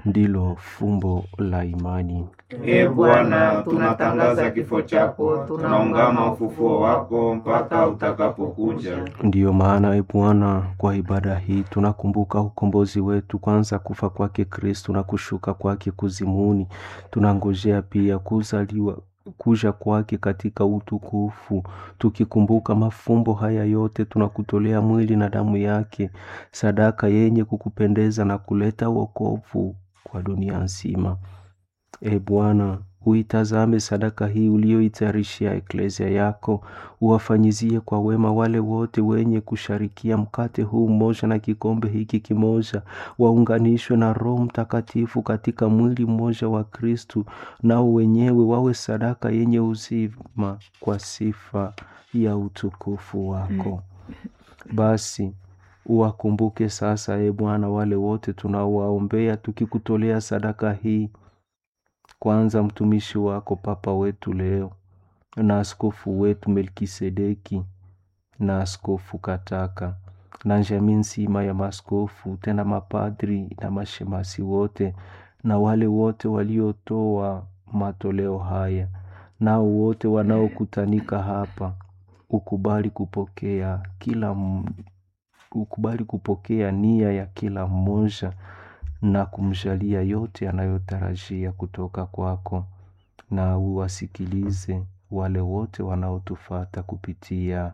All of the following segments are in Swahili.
ndilo fumbo la imani. Ee Bwana, tunatangaza kifo chako, tunaungama ufufuo wako mpaka utakapokuja. Ndiyo maana e Bwana, kwa ibada hii tunakumbuka ukombozi wetu, kwanza kufa kwake Kristu na kushuka kwake kuzimuni. Tunangojea pia kuzaliwa kuja kwake katika utukufu. Tukikumbuka mafumbo haya yote, tunakutolea mwili na damu yake, sadaka yenye kukupendeza na kuleta wokovu kwa dunia nzima. E Bwana, uitazame sadaka hii uliyoitayarishia eklesia yako, uwafanyizie kwa wema wale wote wenye kusharikia mkate huu mmoja na kikombe hiki kimoja, waunganishwe na Roho Mtakatifu katika mwili mmoja wa Kristu, nao wenyewe wawe sadaka yenye uzima kwa sifa ya utukufu wako. Basi uwakumbuke sasa, e Bwana, wale wote tunaowaombea tukikutolea sadaka hii kwanza mtumishi wako Papa wetu leo na askofu wetu Melkisedeki na askofu Kataka na jamii nzima ya maskofu tena mapadri na mashemasi wote na wale wote waliotoa matoleo haya nao wote wanaokutanika hapa, ukubali kupokea kila m- ukubali kupokea nia ya kila mmoja na kumjalia yote anayotarajia kutoka kwako, na uwasikilize wale wote wanaotufata kupitia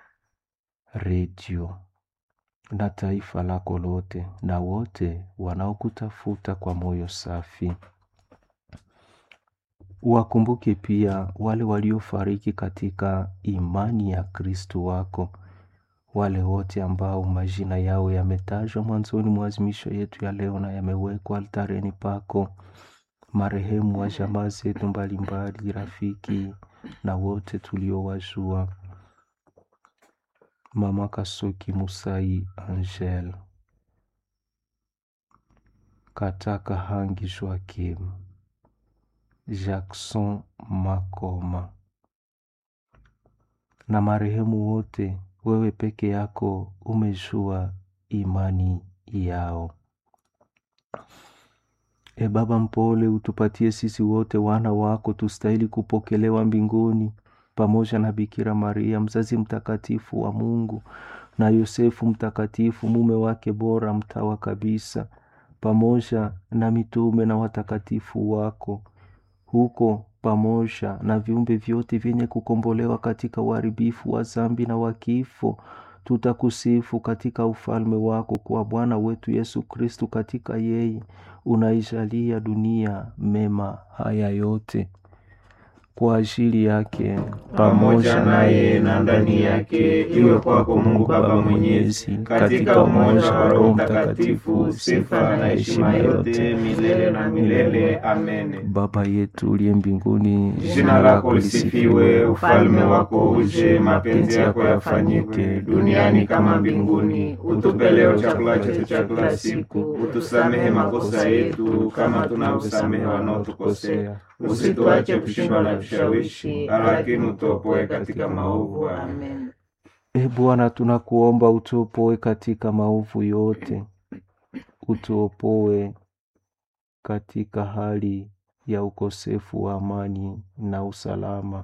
redio na taifa lako lote, na wote wanaokutafuta kwa moyo safi. Wakumbuke pia wale waliofariki katika imani ya Kristo wako, wale wote ambao majina yao yametajwa mwanzoni mwa azimisho yetu ya leo na yamewekwa altareni pako, marehemu wa jamaa zetu mbalimbali, rafiki na wote tuliowajua, Mama Kasuki Musai Angel, Kataka Hangi Joakim, Jackson Makoma na marehemu wote, wewe peke yako umejua imani yao. E Baba mpole, utupatie sisi wote wana wako tustahili kupokelewa mbinguni pamoja na Bikira Maria mzazi mtakatifu wa Mungu na Yosefu mtakatifu mume wake bora mtawa kabisa, pamoja na mitume na watakatifu wako huko pamoja na viumbe vyote vyenye kukombolewa katika uharibifu wa zambi na wa kifo, tutakusifu katika ufalme wako kwa Bwana wetu Yesu Kristu. Katika yeye unaijalia dunia mema haya yote kwa ajili yake pamoja naye na ndani yake, iwe kwako Mungu Baba Mwenyezi, katika umoja wa Roho Mtakatifu, sifa na heshima yote milele na milele. Amen. Baba yetu uliye mbinguni, Jina lako lisifiwe, ufalme wako uje, mapenzi yako yafanyike duniani kama mbinguni. Utupe leo chakula chetu cha kila siku, utusamehe makosa yetu kama tunavyosamehe wanaotukosea, usituache kushindwa na vishawishi, lakini utuopoe katika maovu. Amen. E Bwana, tunakuomba utuopoe katika maovu yote, utuopoe katika hali ya ukosefu wa amani na usalama,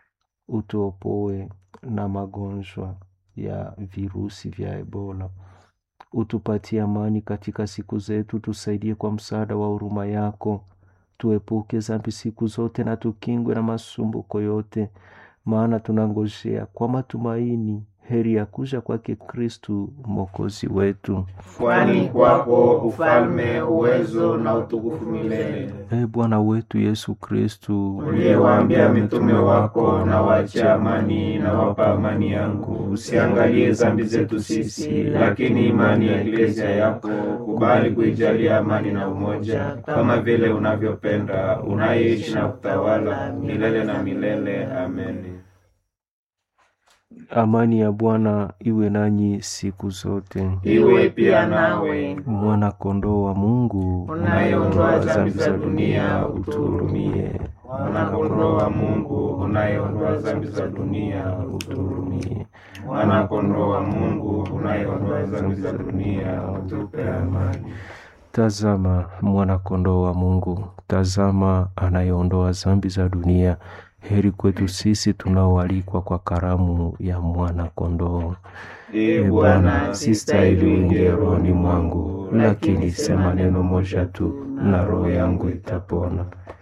utuopoe na magonjwa ya virusi vya Ebola, utupatie amani katika siku zetu, tusaidie kwa msaada wa huruma yako, tuepuke dhambi siku zote na tukingwe na masumbuko yote, maana tunangojea kwa matumaini heri ya kuja kwake Kristu mwokozi wetu. Kwani kwako ufalme, uwezo na utukufu milele. E Bwana wetu Yesu Kristu, uliyewaambia mitume wako, na wache amani na wapa amani yangu, usiangalie dhambi zetu sisi, lakini imani ya eklezia yako, kubali kuijalia amani na umoja, kama vile unavyopenda, unayeishi na kutawala milele na milele. Amen. Amani ya Bwana iwe nanyi siku zote. Iwe pia nawe. Mwana kondoo wa Mungu unayeondoa dhambi za dunia, utuhurumie. Mwana kondoo wa Mungu unayeondoa dhambi za dunia, utuhurumie. Mwana kondoo wa Mungu unayeondoa dhambi za dunia, utupe amani. Tazama mwana-kondoo wa Mungu, tazama anayeondoa dhambi za dunia. Heri kwetu sisi tunaoalikwa kwa karamu ya mwana-kondoo. Ee Bwana, sistahili uingie rohoni mwangu, lakini sema neno moja tu na roho yangu itapona.